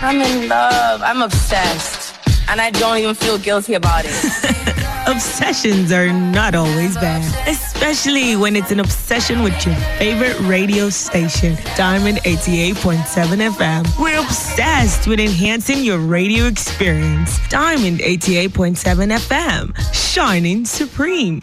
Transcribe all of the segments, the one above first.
I'm in love. I'm obsessed. And I don't even feel guilty about it. Obsessions are not always bad, especially when it's an obsession with your favorite radio station, Diamond 88.7 FM. We're obsessed with enhancing your radio experience. Diamond 88.7 FM, shining supreme.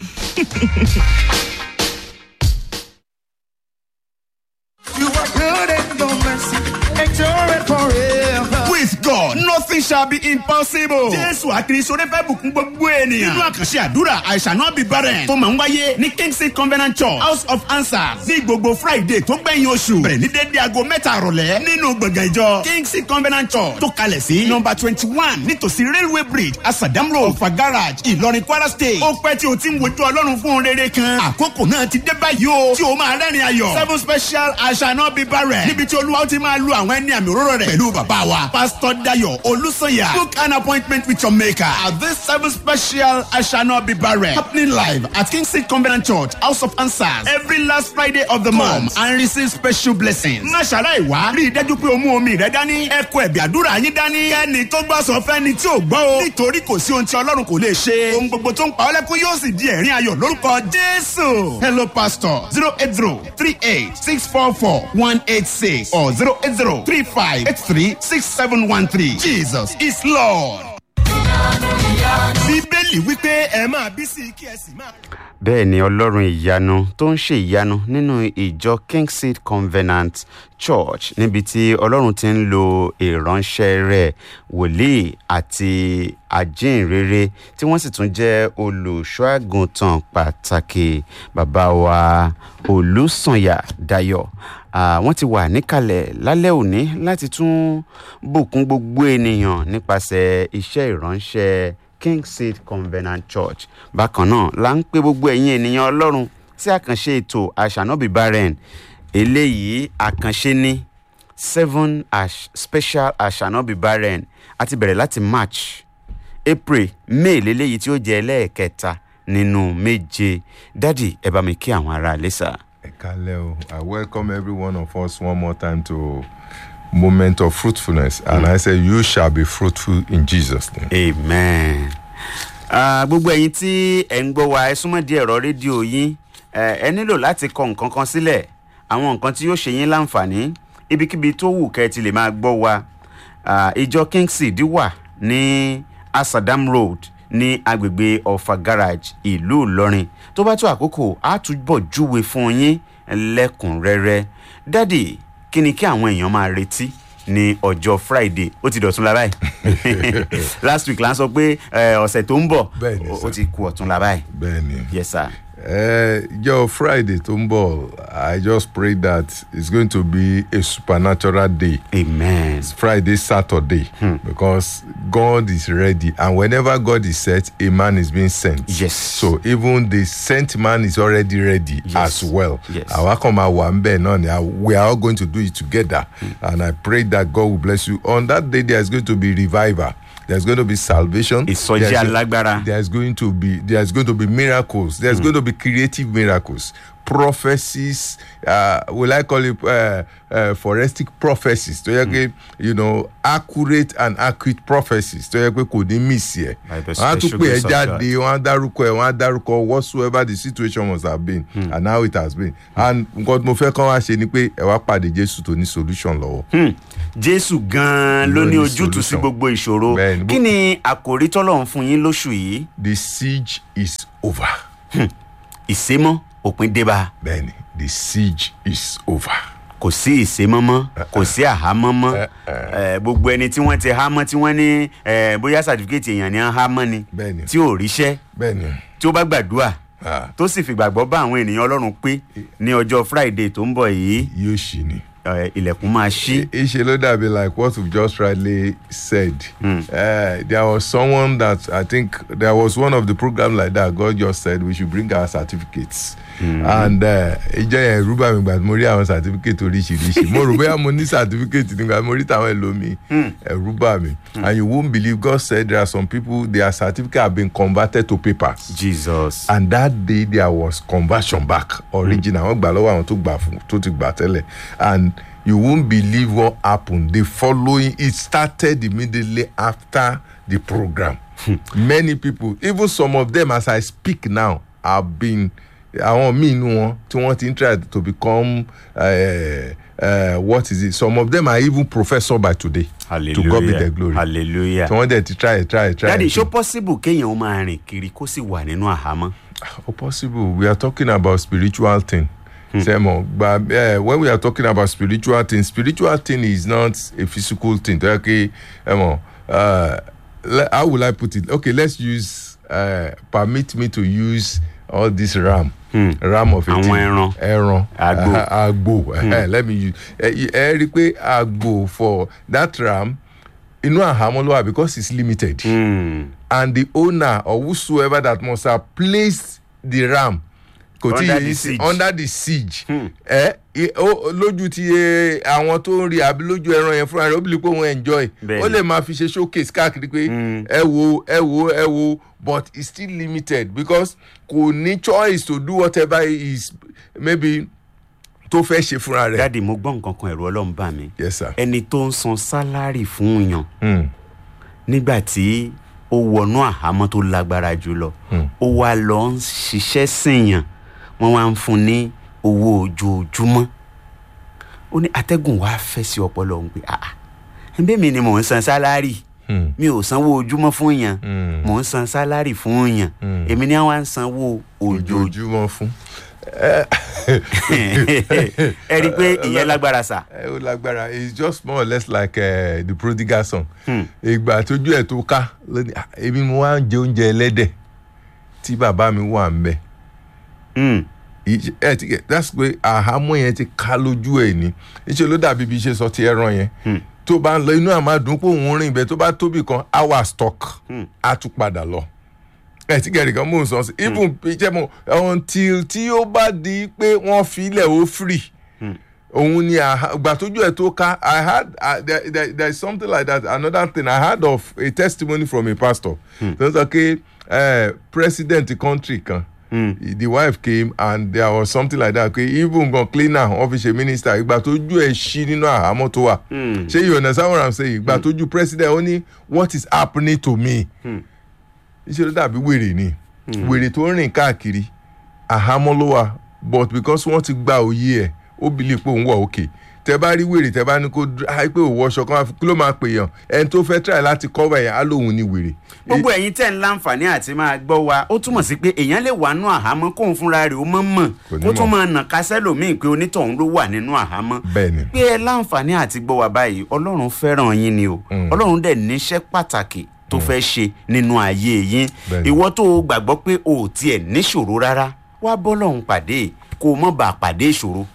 You are good and no mercy. Endure it forever. With God, nothing shall be impossible. Jésù àkìrìsọ́rẹ́ fẹ́ bùkún gbogbo ènìyàn. Nínú àkànṣe àdúrà I shall not be barren. Tó máa ń wáyé ní Kingsley Covenant Church House of Answers ní gbogbo Friday tó gbẹ̀yìn oṣù. Bẹ̀rẹ̀ ní dédé aago mẹ́ta àrọ̀lẹ́ nínú gbọ̀ngàn ìjọ Kingsley Covenant Church tó kalẹ̀ sí nọmba twenty one nítòsí Railway Bridge Asadam Road Ọ̀fà Garage Ìlọrin Kwara State. Ó pẹ́ tí o ti ń wojú Ọlọ́run fún un rere kan. Àkókò náà ti dé báyìí o. Tí o máa rẹ́rìn ayọ̀. Seven special I shall not be barren. Níbi tí Olúwa ti máa lu àwọn ẹni àmì òróró rẹ̀. Pẹ̀lú bàbá wa. Pastor Dayo Olúsanya. Book an appointment with your maker. At this seven special I shall not be barren. Happening live at Kingsley Covenant Church House of Answers. Every last Friday of the month. And receive special blessings. Má ṣàlàyé wá. Rí i dájú pé o mú omi rẹ dání. Ẹ kó ẹ̀bì àdúrà yín dání. Kẹ́ni tó gbọ́ sọ fẹ́ni tí ò gbọ́ o. Nítorí kò sí ohun tí Ọlọ́run kò lè ṣe. Ohun gbogbo tó ń pa ọ́ lẹ́kún yóò sì di ẹ̀rín ayọ̀ lórúkọ Jésù. Hello pastor zero eight zero three eight six four four one eight six or zero eight zero three five eight three six seven one three. Jesus is Lord. Bíbélì wípé ẹ máa bí sí kí ẹ sì máa. bẹ́ẹ̀ ni ọlọ́run ìyanu tó ń ṣe ìyanu nínú ìjọ kingseed covenant church níbi tí ọlọ́run ti ń lo ìránṣẹ́ rẹ̀ wòlíì àti ajínrere tí wọ́n sì tún jẹ́ olùṣọ́àgùntàn pàtàkì bàbá wa olùsànyà dayọ̀ Ah, wọ́n ti wà níkàlẹ̀ lálẹ́ òní láti tún bùkún gbogbo ènìyàn nípasẹ̀ iṣẹ́ ìránṣẹ́ kingseed covenant church bákan náà la ń pè gbogbo ẹ̀yin ènìyàn ọlọ́run sí àkànṣe ètò àṣànàbí barren eléyìí àkànṣe ní seven ash special àṣànàbí barren a ti bẹ̀rẹ̀ láti march april may lélẹ́yìí tí ó jẹ́ ẹlẹ́ẹ̀kẹta nínú méje dádì ẹ bá mi kí àwọn ará lẹ́sà. Kaleo, I welcome every one of us one more time to moment of fruitfulness. And I say, you shall be fruitful in Jesus' name. amen. Ah, gbogbo ẹ̀yin tí ẹ̀ ń gbọ́ wa ẹ súnmọ́ di ẹ̀rọ rédíò yín ẹ ẹ nílò láti kọ nǹkan kan sílẹ̀ àwọn nǹkan tí yóò ṣe yín láǹfààní ibikíbi tó wù kẹ́ ẹ ti lè máa gbọ́ wa Ah, ìjọ kingseed wà ní asadam road ní agbègbè ọ̀fà garage ìlú ìlọrin tó bá tó àkókò á túbọ̀ júwe fún yín lẹ́kùnrẹ́rẹ́ dádì kí ni kí àwọn èèyàn máa retí ní ọjọ́ friday ó ti dọ̀tún la báyìí last week la ń sọ pé eh, ọ̀sẹ̀ tó ń bọ̀ Bẹ́ẹ̀ni, ó- ó sir. ti ku ọ̀tún la báyìí Benny. yes sir. Uh, your Friday, Tumbo, I just pray that it's going to be a supernatural day. amen Friday, Saturday, because God is ready, and whenever God is set, a man is being sent. Yes. So even the sent man is already ready Yes. as well. Yes. Àwa kan máa wà ńbẹ̀ náà ni, uh, We are all going to do it together, and I pray that God will bless you. On that day, there is going to be revival. There's going to be salvation. Ìsọjí There's- alágbára. There's going to be there's going to be miracles. There's going to be creative miracles. Prophecies, uh, will I call it uh, uh, forensic prophecies? tó yẹ pé you know accurate and accurate prophecies tó yẹ pé kò ní miss yẹ. By the wọ́n á tún special pè ẹ́ grace of jáde wọ́n á dárúkọ ẹ̀ wọ́n á dárúkọ whatsoever the situation must have been and how it has been. and nǹkan tí mo fẹ́ kán wá ṣe ni pé ẹ wá pàdé Jésù tó ní solution lọ́wọ́. Hmm. jésù gan-an ló Ló ní ní ojútùú sí solution. gbogbo ìṣòro Bẹ́ẹ̀ni, kí ni àkòrí tọ́lọ́run fún yín lóṣù yìí the siege is over. ìsémọ́ òpin débà bẹ́ẹ̀ni the siege is over. kò sí ìsémọ́ mọ́ kò sí àhámọ́ mọ́ Eh, gbogbo ẹni tí wọ́n ti há mọ́ tí wọ́n ní eh, bóyá sàtífíkẹ́tì èèyàn ni wọ́n há mọ́ ni Bẹ́ẹ̀ni. tí ò ríṣẹ́ bẹ́ẹ̀ni. tí ó bá gbàdúrà Ah. tó sì fìgbàgbọ́ bá àwọn ènìyàn ọlọ́run pé ní ọjọ́ friday tó ń bọ̀ yìí yóò ṣì ní. eh, ilẹ̀kùn máa ṣí Ìṣe ló dàbí like what we've just rightly said. Uh, there was someone that I think there was one of the program like that God just said we should bring our certificates. And ìjọ yẹn rúbà mi gbà tí mo rí àwọn certificate oríṣiríṣi. Mo rò bóyá mo ní certificate nígbà mo rí tàwọn ẹlòmíì. Ẹ̀rú bà mí. And you won't believe God said there are some people their certificate have been converted to papers. jesus and that day there was conversion back original wọn gbà lọ́wọ́ àwọn tó gbà fún tó ti gbà tẹ́lẹ̀ and you won't believe what happened the following it started immediately after the program many people even some of them as i speak now have been àwọn míì inú wọn tí wọ́n ti ń try to become uh, uh, what is it some of them are even professor by today to God be the glory hallelujah. tí wọ́n dẹ̀ ti try try try. dadi ṣó possible kéèyàn ó máa rìn kiri kó sì wà nínú àhámọ́. Oh, possible. We are talking about spiritual thing. Semo, but uh, when we are talking about spiritual thing, spiritual thing is not a physical thing. Okay, Emo, uh, le- how will I put it? Okay, let's use. Uh, permit me to use all this ram. Ram of a Àwọn thing. ẹran. Ẹran. Àgbò. Uh, agbo. Eh, let me use. Ẹ ẹ rí i pé agbo for that ram inú àhámọ́ ló wà because it's limited and the owner or whosoever that must have placed the ram kò tí Under yìí the sí siege. under the siege ẹ ẹ, ó- lójú ti ẹ, àwọn tó ń rí àbí lójú ẹran yẹn fúnra rẹ ó bìlí pé òun enjoy Bẹ́ẹ̀ni. ó lè máa fi ṣe showcase káàkiri pé ẹ wo ẹ wo ẹ wo but it's still limited because kò ní choice to do whatever he is maybe tó fẹ́ ṣe fúnra rẹ. dadi mo gbọ́ nǹkan kan ẹ̀rù ọlọ́run bá mi. yes sir. ẹni tó ń san sálárì fún yàn Hmm. nígbà tí ó wọnú àhámọ́ tó lágbára jùlọ ó wá lọ ń ṣiṣẹ́ sèèyàn wọ́n wá ń fún ní owó ojoojúmọ́ ó ní atẹ́gùn wá fẹ́ sí ọpọlọ òun pé ah ẹbí mi ni mò ń san sálárì Hmm. mi ò sanwó ojúmọ́ fún yàn Hmm. mò ń san sálárì fún yàn èmi ni wọ́n á ń sanwó ojoojúmọ́ ojoojúmọ́ fún. ẹ rí i pé ìyẹn lágbára sà ẹ ó lágbára it's just more or less like uh, the prodigal son. ìgbà tójú ẹ̀ tó ká lónìí "Ah, èmi mo wá ń jẹ oúnjẹ ẹlẹ́dẹ̀ tí bàbá mi wà ń bẹ̀. Hmm. Ìṣe- ẹ ti gẹ that's pé àhámọ́ yẹn ti ká lójú ẹ̀ ní iṣẹ́ ló dàbí bí iṣẹ́ sọ ti ẹran yẹn tó bá ń lọ inú àmà dùn pé òun rìn ibẹ̀ tó bá tóbi kan hour stock á tún padà lọ ẹ ti gẹ̀rì kan mò ń sọ sí even iṣẹ́ mo until tí ó bá di pé wọ́n fi ilẹ̀ ó free òun ni àhá- ìgbà tójú ẹ̀ tó ká i had uh, there, there, there is something like that another thing i heard of a testimony from a pastor tó ń sọ pé uh, president country kan the wife came and there was something like that pé even gan cleaner wọn fi ṣe minister ìgbà tójú ẹ̀ ṣí nínú àhámọ́ tó wà ṣé you understand what i'm saying ìgbà tójú president ó ní what is happening to me iṣẹ́ ló dàbí wèrè ni wèrè tó ń rìn káàkiri àhámọ́ ló wà but because wọ́n ti gba òye ẹ̀ ó bìlì pé òun wà òkè tẹ bá rí wèrè tẹ bá ní kó dr- ah, pé òwò ọṣọ kan kí ló máa pè yàn ẹni tó fẹ́ try láti cover yẹn á lóun ní wèrè. gbogbo ẹ̀yin tẹ̀ ń láǹfààní àti máa gbọ́ wa ó túmọ̀ sí pé èèyàn lè wà nínú àhámọ́ kóun fúnra rẹ̀ ó mọ̀ mọ̀ Kò ní kó tún mọ̀. máa nà kásẹ́ lòmíì pé onítọ̀hún ló wà nínú àhámọ́ Bẹ́ẹ̀ni. pé ẹ láǹfààní àti gbọ́ wa báyìí ọlọ́run fẹ́ràn yín ni o ọlọ́run dẹ̀ níṣẹ́ pàtàkì tó fẹ́ ṣe nínú ayé yín Bẹ́ẹ̀ni. ìwọ tó o gbàgbọ́ pé o ò tiẹ̀ níṣòro rárá wá bọ́lọ́hún pàdé kó o mọ̀ bá a pàdé ìṣòro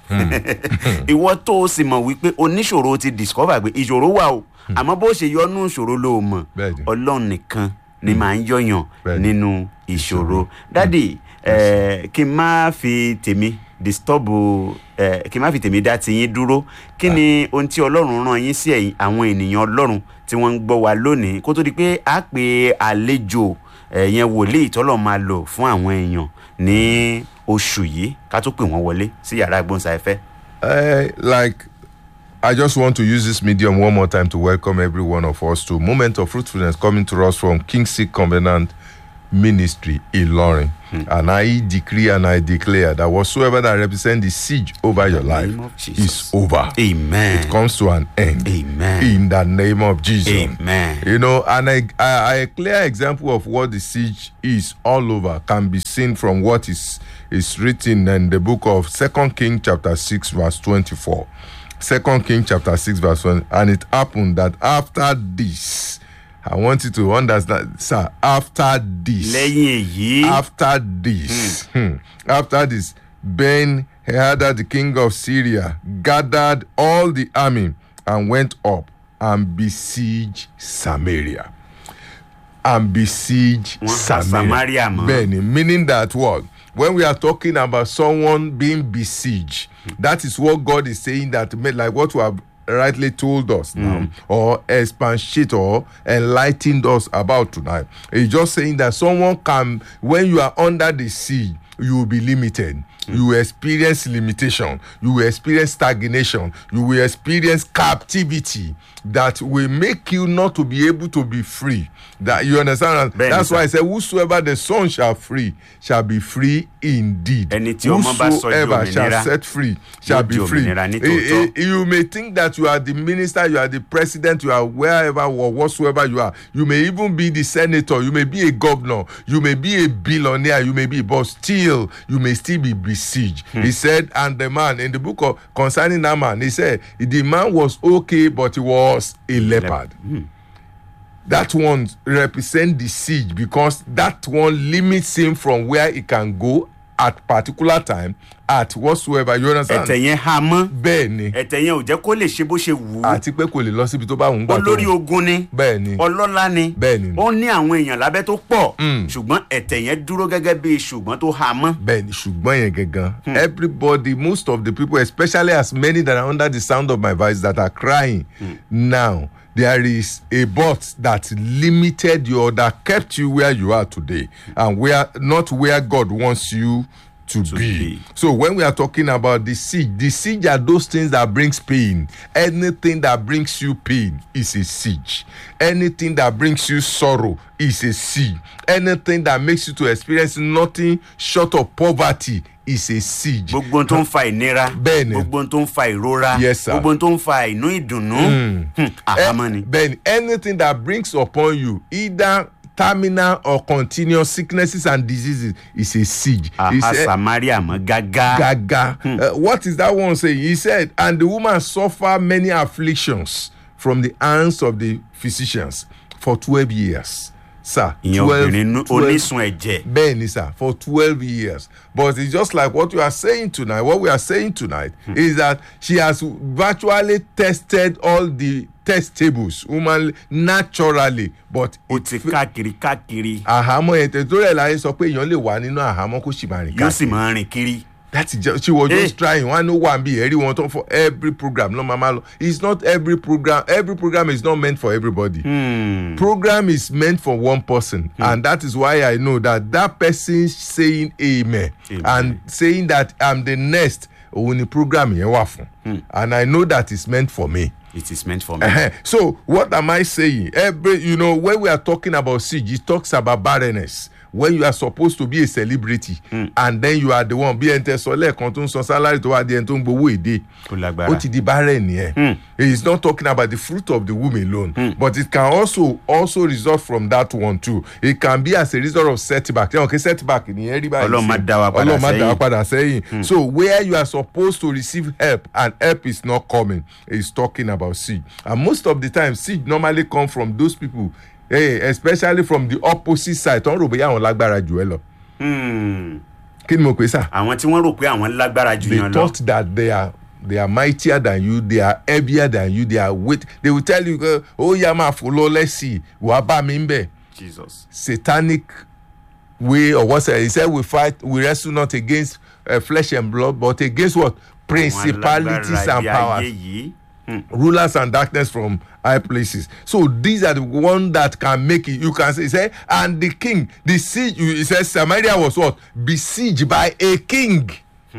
ìwọ tó o sì mọ̀ wípé oníṣòro ti discover pé ìṣòro wà o àmọ́ bó ṣe yọnú ìṣòro ló mọ̀ Bẹ́ẹ̀ni. ọlọ́run nìkan ni màá ń yọ̀yàn Bẹ́ẹ̀ni. nínú ìṣòro dádì eh, kí n má fi tèmi disturb eh, kí n má fi tèmi dá tiyín dúró kí ni ohun tí ọlọ́run rán yín sí ẹ̀yin àwọn ènìyàn ọlọ́run tí wọ́n ń gbọ́ wa lónìí kó tó di pé a pe àlejò ẹ̀yẹn wòlíì tọ́lọ̀ máa lò fún àwọn èèyàn ní oṣù yìí ká tó pè wọ́n wọlé sí yàrá ìgbóhùnsáfẹ́. Uh, like I just want to use this medium one more time to welcome every one of us to Moment of Fruitfulness coming to us from King Seek Covenant Ministry in Loring. And I decree and I declare that whatsoever that represents the siege over your life name of Jesus. is over. amen It comes to an end. Amen. In the name of Jesus. Amen. You know, and I, I, a clear example of what the siege is all over can be seen from what is is written in the book of Second King chapter six verse twenty four. Second King chapter six verse one, and it happened that after this, I want you to understand, sir. After this, lẹ́yìn èyí after this, hmm, after this, Ben Hadad, the king of Syria, gathered all the army and went up and besieged Samaria. And besieged Wọ́n pa Samaria. Samaria mọ́. Bẹ́ẹ̀ni, meaning that what? When we are talking about someone being besieged, that is what God is saying that made like what you have rightly told us now, or expatiate or enlightened us about tonight. He's just saying that someone can, when you are under the siege, you will be limited you will experience limitation you will experience stagnation you will experience captivity that will make you not to be able to be free that you understand Bẹ́ẹ̀ni, that's sir. why i say whosoever the son shall free shall be free indeed Ẹni tí ọmọ bá sọ di whosoever shall òmìnira, set free shall yóò be di free òmìnira ní Eh, tòótọ́. eh, you may think that you are the minister you are the president you are wherever or whatsoever you are you may even be the senator you may be a governor you may be a billionaire you may be but still you may still be besieged he said and the man in the book of concerning that man he said the man was okay but he was a leopard that one represent the siege because that one limits him from where he can go at particular time at whatsoever you understand ẹ̀tẹ̀ yẹn há mọ́ bẹ́ẹ̀ ni ẹ̀tẹ̀ yẹn ò jẹ́ kó lè ṣe bó ṣe wù ú àti pé kò lè lọ síbi tó bá wù ú gbà tó olórí wù ú. ogun ni bẹ́ẹ̀ ni ọlọ́lá ni Bẹ́ẹ̀ ni. ó ní àwọn èèyàn lábẹ́ tó pọ̀ ṣùgbọ́n ẹ̀tẹ̀ yẹn dúró gẹ́gẹ́ bí ṣùgbọ́n tó há mọ́ bẹ́ẹ̀ ni ṣùgbọ́n yẹn gangan everybody most of the people especially as many that are under the sound of my voice that are crying now there is a but that limited you or that kept you where you are today and where not where God wants you to, be. be. So when we are talking about the siege, the siege are those things that brings pain. Anything that brings you pain is a siege. Anything that brings you sorrow is a siege. Anything that makes you to experience nothing short of poverty is a siege. gbogbo ohun tó ń fa ìnira Bẹ́ẹ̀ ni. gbogbo ohun tó ń fa ìrora Yes, sir. gbogbo ohun tó ń fa ìnú ìdùnnú Hmm, àhámọ́ ni. Then anything that brings upon you either terminal or continuous sicknesses and diseases is a siege. He àhá said- samaria mọ́ gágá gaga. Uh, what is that one saying? He said, and the woman suffered many afflictions from the hands of the physicians for twelve years. Sir, ìyẹn 12 obìnrin nú- 12 onísun ẹ̀jẹ̀ bẹ́ẹ̀ni sir for twelve years but it's just like what you are saying tonight what we are saying tonight is that she has virtually tested all the test tables humanly naturally but ó it ti fa- káàkiri káàkiri àhámọ́ yẹn tẹ̀ tó rẹ̀ láyé sọ pé èèyàn lè wà nínú àhámọ́ kó sì máa rìn yóò sì káàkiri máa rìn kiri. that is just she was Eh. just trying one no one be every one for every program no mama lo it's not every program every program is not meant for everybody Hmm. program is meant for one person and that is why i know that that person saying amen, Amen. and saying that i'm the next òun ni program yẹn wà fún and i know that it's meant for me. it is meant for me. Uh-huh. So what am I saying? Every you know when we are talking about siege, it talks about barrenness. When you are supposed to be a celebrity and then you are the one bí ẹni tẹ sọ lẹ́ẹ̀kan tó ń san salary tó wá di ẹni tó ń gbowó èdè Ó lágbára. ó ti di barren yẹn. He is not talking about the fruit of the womb alone but it can also also result from that one too. It can be as a result of setback. Ṣé wọn kí setback nìyẹn rí báyìí? Ọlọ́run má sí? dá wa padà Ọlọ́run má dá wa sẹ́yìn. padà sẹ́yìn. So where you are supposed to receive help and help is not coming, he's talking about siege. And most of the time, siege normally come from those people, hey, especially from the opposite side. Tó ń rò bóyá àwọn lágbára jù ẹ lọ. Hmm. Kí ni mo pè sá? àwọn tí wọ́n rò pé àwọn lágbára jù They yàn lọ. thought that they are they are mightier than you they are heavier than you they are weight they will tell you uh, ó yá máa fò lọ lẹ́sìn wàá bá mi ń bẹ̀. jesus. satanic way or what he said we fight we wrestle not against uh, flesh and blood but against what principalities Àwọn and alágbára powers ayé yìí. rulers and darkness from high places so these are the one that can make it you can say, say and the king the siege you- he says samaria was what besieged by a king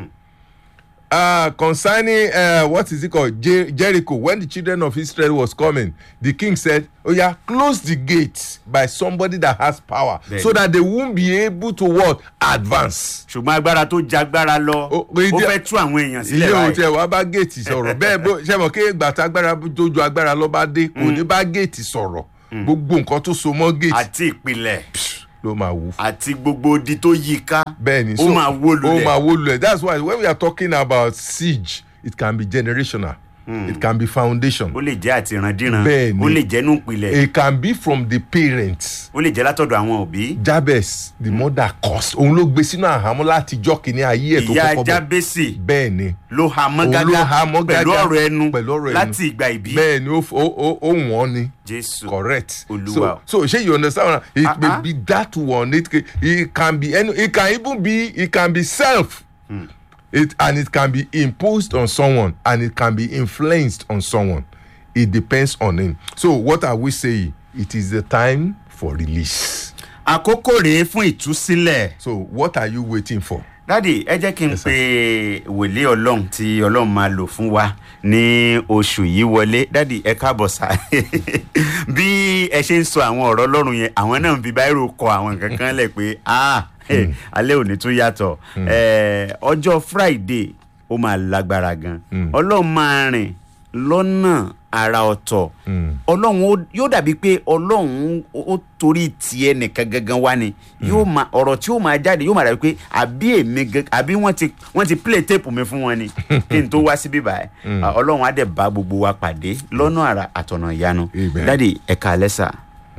uh, concerning uh, what is it called Jer- jericho when the children of israel was coming the king said oh yeah close the gate by somebody that has power Then- so that they won't be able to what advance. ṣùgbọ́n agbára tó jagbára lọ Ó- ó ìdí- fẹ́ tú àwọn èèyàn ilé sílẹ̀ ohun báyìí. tí ẹ wá bá géètì sọ̀rọ̀ bẹ́ẹ̀ bó ṣe mọ̀ kí ìgbà tá agbára tó ju agbára lọ bá dé kò ní bá géètì sọ̀rọ̀ gbogbo nǹkan tó so mọ́ géètì àti ìpìlẹ̀ ló máa wú. àti gbogbo odi tó yí i ká. bẹ́ẹ̀ni ó máa wó ó máa lulẹ̀. wó lulẹ̀ that's why when we are talking about siege it can be generational it can be foundation ó lè jẹ́ àti ìrandíran Bẹ́ẹ̀ni. ó lè jẹ́ nù ìpìlẹ̀ it can be from the parents ó lè jẹ́ látọ̀dọ̀ àwọn òbí. jabez the mother caused òun ló gbé sínú àhámọ́ láti jọ́ kínní ayé ẹ̀ tó ìyá kọ́kọ́ bọ̀ jábẹ́sì bẹ́ẹ̀ni ló ha mọ́ Òun ló ha mọ́ gágá pẹ̀lú gágá ọ̀rọ̀ ẹnu pẹ̀lú ọ̀rọ̀ ẹnu. láti ìgbà ìbí. bẹ́ẹ̀ni ó f- ó ó ó wọ́n ni. jésù correct Olúwa. so so shey you understand it Ah, may ah. be that one it, ca- it can be any it can even be it can be self it and it can be imposed on someone and it can be influenced on someone it depends on him so what are we saying it is the time for release àkókò rèé fún ìtúsílẹ̀ so what are you waiting for dádì ẹ jẹ́ kí n pe wòlíì ọlọ́run tí ọlọ́run máa lò fún wa ní oṣù yìí wọlé dádì ẹ káàbọ̀ sá bí ẹ ṣe ń sọ àwọn ọ̀rọ̀ ọlọ́run yẹn àwọn náà ń fi báírò kọ àwọn nǹkan kan lẹ̀ pé ah eh, alẹ́ òní tún yàtọ̀ Eh, ọjọ́ friday ó máa lágbára gan ọlọ́run máa rìn lọ́nà àrà ọ̀tọ̀ ọlọ́run ó- yóò dàbí pé ọlọ́run ó ó torí tiẹ̀ nìkan gangan wá ni yóò máa ọ̀rọ̀ tí yóò máa jáde yóò máa dàbí pé àbí èmi gan àbí wọ́n ti wọ́n ti play tape mi fún wọn ni kí n tó wá síbí báyìí Ah, ọlọ́run á dẹ̀ bá gbogbo wa pàdé lọ́nà àrà àtọ̀nà ìyanu Amen. dádì ẹ̀ka alẹ́ sà.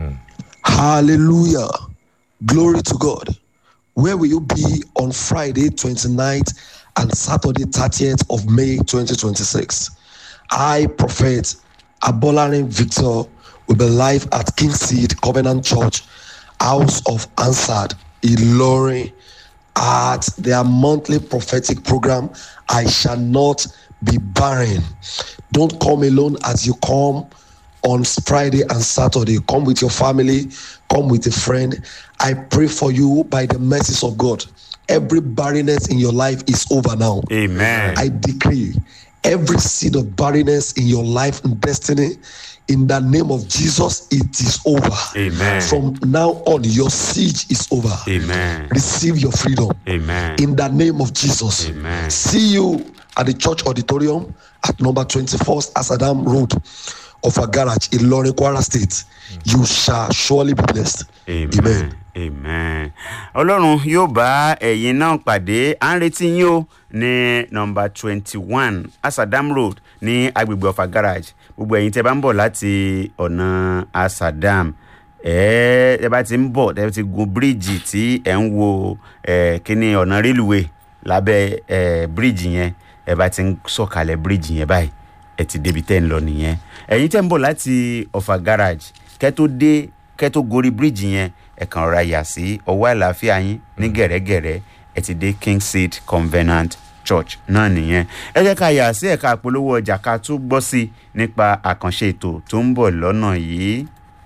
Hallelujah. Glory to God. Where will you be on Friday 29th and Saturday 30th of May 2026? I, Prophet Abolarin Victor, will be live at King Seed Covenant Church, House of Answered, Ilorin, at their monthly prophetic program. I shall not be barren. Don't come alone as you come on Friday and Saturday. Come with your family, come with a friend. I pray for you by the mercies of God. Every barrenness in your life is over now. amen. I decree every seed of barrenness in your life and destiny, in the name of Jesus, it is over. Amen. From now on, your siege is over. amen. Receive your freedom. amen. In the name of Jesus. Amen. See you at the church auditorium at number 21st Asadam Road of a garage in Lorin Kwara State. You shall surely be blessed. amen amen ọlọ́run yóò bá ẹ̀yin náà pàdé à ń retí yín o ní nọmba twenty one asadam road ní agbègbè ọ̀fà garage gbogbo ẹ̀yin tẹ́ bá ń bọ̀ láti ọ̀nà asadam ẹ ẹ bá ti ń bọ̀ ẹ ti gun bíríìjì tí ẹ ń wo ẹ kíní ọ̀nà rélùwé lábẹ́ ẹ bíríìjì yẹn ẹ bá ti ń sọ̀kalẹ̀ bíríìjì yẹn báyìí ẹ ti débi tẹ́ ń lọ nìyẹn ẹ̀yin tẹ́ ń bọ̀ láti ọ̀fà garage kẹ́ tó dé kẹ́ tó gorí bíríìjì yẹn ẹ kàn rọra yà sí ọwọ́ àlàáfíà yín ní gẹ̀rẹ́gẹ̀rẹ́ ẹ ti dé king seed covenant church náà nìyẹn ẹ jẹ́ ká yà sí ẹ̀ka àpolówó ọjà ká tún gbọ́ sí i nípa àkànṣe ètò tó ń bọ̀ lọ́nà yìí.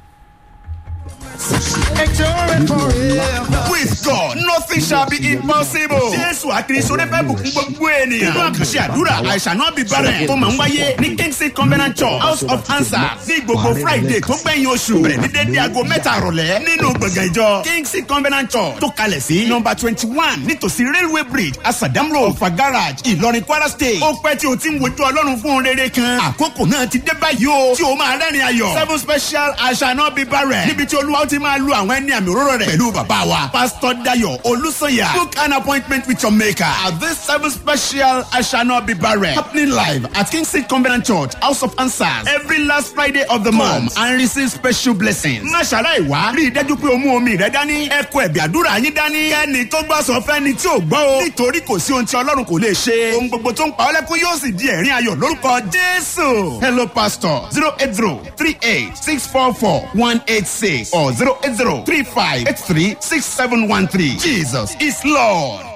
Endure forever. with God nothing shall be impossible. Jésù àkìrìsọ́rẹ́ fẹ́ bùkún gbogbo ènìyàn. Nínú àkànṣe àdúrà I shall not be barren tó máa ń wáyé ní Kingsley Covenant Church House of Answers ní gbogbo Friday tó gbẹ̀yìn oṣù bẹ̀rẹ̀ ní dédé aago mẹ́ta àrọ̀lẹ́ nínú gbọ̀ngàn ìjọ Kingsley Covenant Church tó kalẹ̀ sí nọmba twenty one nítòsí railway bridge Asadam Road Ọ̀fà garage Ìlọrin Kwara State. Ó pẹ́ tí o ti ń wojú Ọlọ́run fún un rere kan. Àkókò náà ti dé báyìí o tí o máa rẹ́rìn ayọ̀. Seven special I shall not be barren níbi tí Olúwa ó ti máa lu àwọn ẹni àmì òróró rẹ̀ pẹ̀lú bàbá wa Pastor Dayo Olúsanya. Book an appointment with your maker at this seven special I shall not be barren happening live at King Seed Covenant Church House of Answers every last Friday of the month and receive special blessings. Má ṣàlàyé wá rí i dájú pé o mú omi rẹ dání. Ẹ kó ẹ̀bì àdúrà yín dání. Kẹ́ni tó gbọ́ sọ fẹ́ni tí ò gbọ́ o. Nítorí kò sí ohun tí Ọlọ́run kò lè ṣe. Ohun gbogbo tó ń pa ọ́ lẹ́kún yóò sì di ẹ̀rín ayọ̀ lórúkọ Jésù. Hello pastor zero eight zero three eight six four four one eight six or zero eight zero three five eight three six seven one three. Jesus is Lord.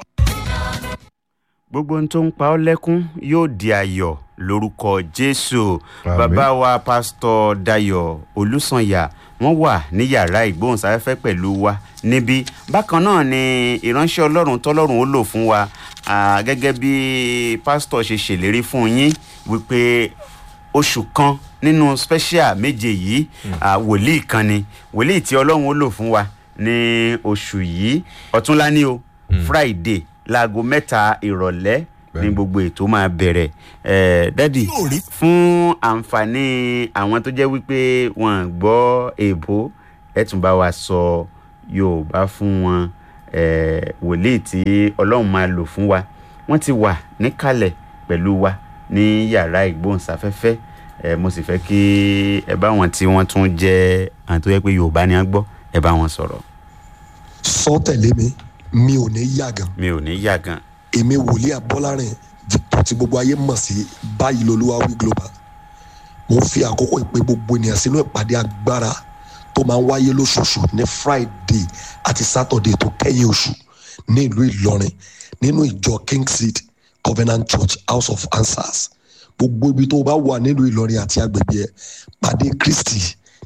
gbogbo ohun tó ń pa ọ́ lẹ́kún yóò di ayọ̀ lórúkọ jésù Àmín. bàbá wa pásítọ̀ dayo olùsànyà wọ́n wà ní yàrá ìgbóhùnsáfẹ́fẹ́ pẹ̀lú wa níbí bákan náà ni ìránṣẹ́ ọlọ́run tọ́lọ́run ó lò fún wa ah, gẹ́gẹ́ bí pásítọ̀ ṣe ṣèlérí fún yín wípé oṣù kan nínú special méje yìí ah, wòlíì kan ni wòlíì tí ọlọ́run ó lò fún wa ní oṣù yìí ọ̀túnlá ní o friday láago mẹ́ta ìrọ̀lẹ́ ní Bẹ́ẹ̀ni. gbogbo ètò máa bẹ̀rẹ̀ ẹ̀ dádì fún àǹfààní àwọn tó jẹ́ wípé wọ́n gbọ́ èèbó ẹ̀ tún bá wa sọ yorùbá fún wọn ẹ̀ wòlíì tí ọlọ́run máa lò fún wa wọ́n ti wà níkàlẹ̀ pẹ̀lú wa ní yàrá ìgbóhùnsáfẹ́fẹ́ ẹ̀ mo sì fẹ́ kí ẹ bá wọn tí wọ́n tún jẹ́ àwọn tó yẹ pé yorùbá ni wọ́n gbọ́ ẹ bá wọn sọ̀rọ̀ Sọ tẹ̀lé mi, mi ò ní yàgàn. mi ò ní yà gan Èmi wòlíì Abọ́lárìn Victor tí gbogbo ayé mọ̀ sí báyìí lolúwa wí global. Mo fi àkókò ìpè gbogbo ènìyàn sínú ìpàdé agbára tó máa ń wáyé lóṣooṣù ní Friday àti Saturday tó kẹ́yìn oṣù ní ìlú Ìlọrin nínú ìjọ King Seed Covenant Church House of Answers. Gbogbo ibi tó o bá wà nílùú Ìlọrin àti agbègbè ẹ̀ pàdé Kristi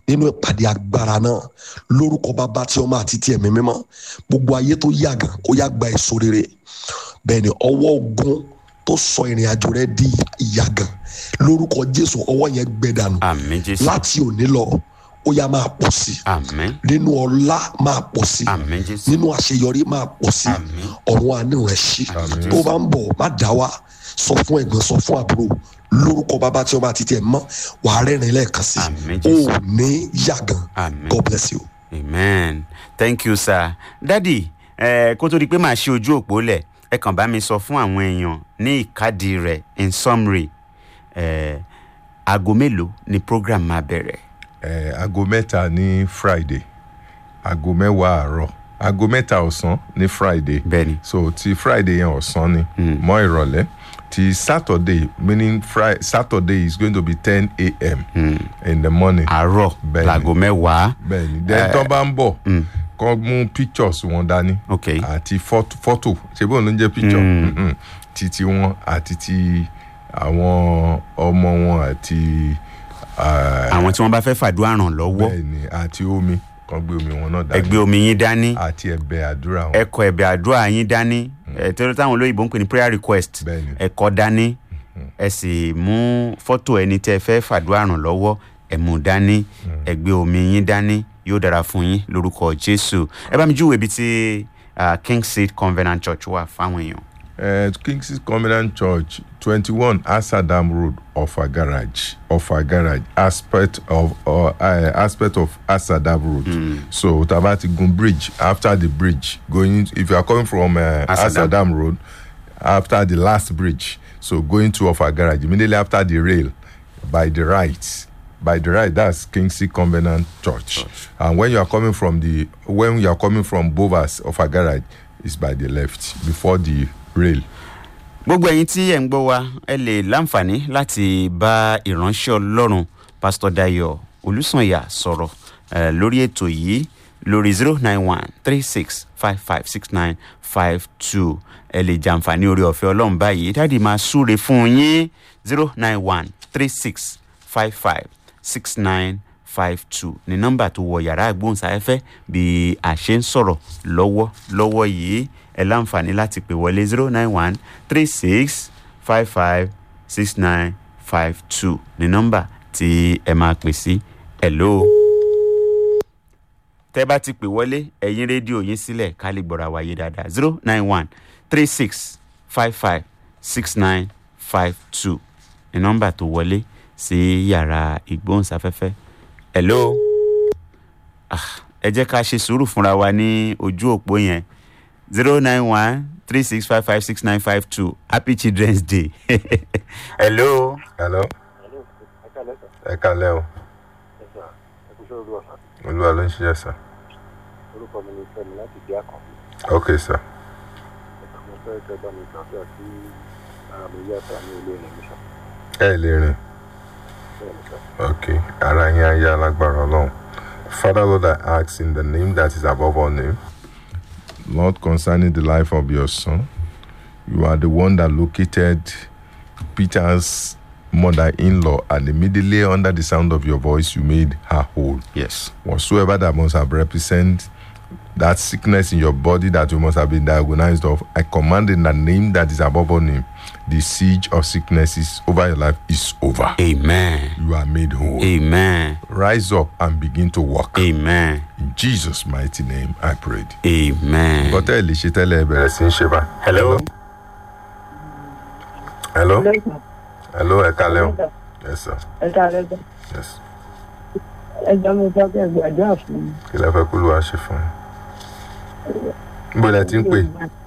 nínú ìpàdé agbára náà lórúkọ bàbá tí ọmọ àti tí ẹ̀mí mímọ́ gbogbo ayé tó yàgàn kó yá gba èso rere bẹ́ẹ̀ ni ọwọ́ ogun tó sọ ìrìn àjò rẹ di ìyàgàn lórúkọ jésù ọwọ́ yẹn gbẹ dànù àmì jésù láti òní lọ ó yá máa pọ̀ sí i àmì nínú ọlá máa pọ̀ sí i àmì jésù nínú àṣeyọrí máa pọ̀ sí i Àmín. ọ̀run àánú rẹ̀ ṣí Àmín. tó bá ń bọ̀ má dá wa sọ fún ẹ̀gbọ́n sọ fún àbúrò lórúkọ bàbá tí ọmọ àti tiẹ̀ mọ́ wàá rẹ́rìn lẹ́ẹ̀kan sí Àmín, i Jésù. ó ní yàgàn Àmín. god bless you. amen thank you sir dadi ẹ kó tó di pé màá ṣe ojú òpó lẹ̀ ẹ kàn bá mi sọ fún àwọn èèyàn ní ìkádìí rẹ̀ in summary ẹ aago mélòó ni program máa bẹ̀rẹ̀ Eh, aago mẹ́ta ní friday aago mẹ́wàá àárọ̀ aago mẹ́ta ọ̀sán ní friday Bẹ́ẹ̀ni. so ti friday yẹn ọ̀sán ni mọ́ ìrọ̀lẹ́ ti saturday meaning Friday, saturday is going to be ten a.m. in the morning. àárọ̀ Bẹ́ẹ̀ni. laago mẹ́wàá bẹ́ẹ̀ni then tó bá ń bọ̀ kọ́ mú pictures wọn dání Ok. àti fọ́tò fọ́tò ṣe bóun ló ń jẹ́ picture Mhm. ti ti wọn àti ti àwọn ọmọ wọn àti ah, àwọn tí wọ́n bá fẹ́ fàdúrà ràn lọ́wọ́ bẹ́ẹ̀ni àti omi kan gbé omi wọn náà dání ẹgbẹ́ omi yín dání àti ẹ̀bẹ̀ àdúrà wọn ẹkọ ẹ̀bẹ̀ àdúrà yín dání ẹ tẹ́lẹ̀ táwọn olóyìnbó ń pè ní prayer request Bẹ́ẹ̀ni. ẹ̀kọ́ dání ẹ sì mú fọ́tò ẹni tẹ́ ẹ fẹ́ fàdúrà ràn lọ́wọ́ ẹ mú dání ẹgbẹ́ omi yín dání yóò dára fún yín lórúkọ jésù ẹ bá mi júwèé ibi tí ah, king seed covenant church wà fáwọn èèyàn. uh, King's Covenant Church, 21 Asadam Road, Offa Garage, Offa Garage, aspect of uh, uh, aspect of Asadam Road. So Tabati Gun Bridge. After the bridge, going if you are coming from uh, Asadam. Asadam. Road, after the last bridge, so going to Offa Garage immediately after the rail, by the right. By the right, that's Kingsley Covenant Church. And when you are coming from the when you are coming from Bovas Offa Garage, it's by the left before the rail. gbogbo ẹ̀yin tí ẹ̀ ń gbọ́ wa ẹ lè láǹfààní láti bá ìránṣẹ́ ọlọ́run pásítọ̀ dayo olùsànyà sọ̀rọ̀ eh, lórí ètò yìí lórí zero nine one three six five five six nine five two ẹ lè jàǹfààní orí ọ̀fẹ́ ọlọ́run báyìí dáàdi máa súre fún yín zero nine one three six five five six nine five two ní nọ́mbà tó wọ yàrá àgbóhùnsáfẹ́fẹ́ bí a ṣe ń sọ̀rọ̀ lọ́wọ́ lọ́wọ́ yìí ẹ láǹfààní láti pè wọlé zero nine one three six five five six nine five two ní nọ́mbà tí ẹ máa pè sí hello. tẹ́ bá ti pè wọlé ẹ̀yin rédíò yín sílẹ̀ ká lè gbọ́ra wáyé dáadáa zero nine one three six five five six nine five two ní nọ́mbà tó wọlé sí yàrá ìgbóhùnsáfẹ́fẹ́ hello ah, ẹ jẹ́ ká ṣe sùúrù fúnra wa ní ojú òpó yẹn zero nine one three six five five six nine five two happy children's day hello. hello ẹ kalẹ o olúwa ló ń ṣiṣẹ́ sá orúkọ mi ni fẹmi láti di àkànbí ok sá mo fẹ́ kẹ́ bá mi gbàdúrà sí ara mi yàtọ̀ ní ilé rẹ̀ níṣà ẹ lè rìn bẹ́ẹ̀ níṣà. ok ara yín ayé alágbára ọlọ́run father lord i ask in the name that is above all name lord concerning the life of your son you are the one that located peter's mother-in-law and immediately under the sound of your voice you made her whole yes. whatsoever that must have represent that sickness in your body that you must have been diagnosed of, I command in the name that is above all name, the siege of sicknesses over your life is over. amen You are made whole. amen Rise up and begin to walk. amen In Jesus' mighty name, I prayed. amen. Bọ́tẹ́ lè ṣe tẹ́lẹ̀ ẹ bẹ̀rẹ̀ sí í ṣe bá. hello. Hello. Hello, ẹ kalẹ́ o. Yes, sir. ẹ káàárọ̀ sà Yes. ẹjọ́ mi fẹ́ kẹ́ gbàdúrà fún mi. Kí lẹ fẹ́ kú ló wá ṣe fún yín? Níbo lẹ ti ń pè?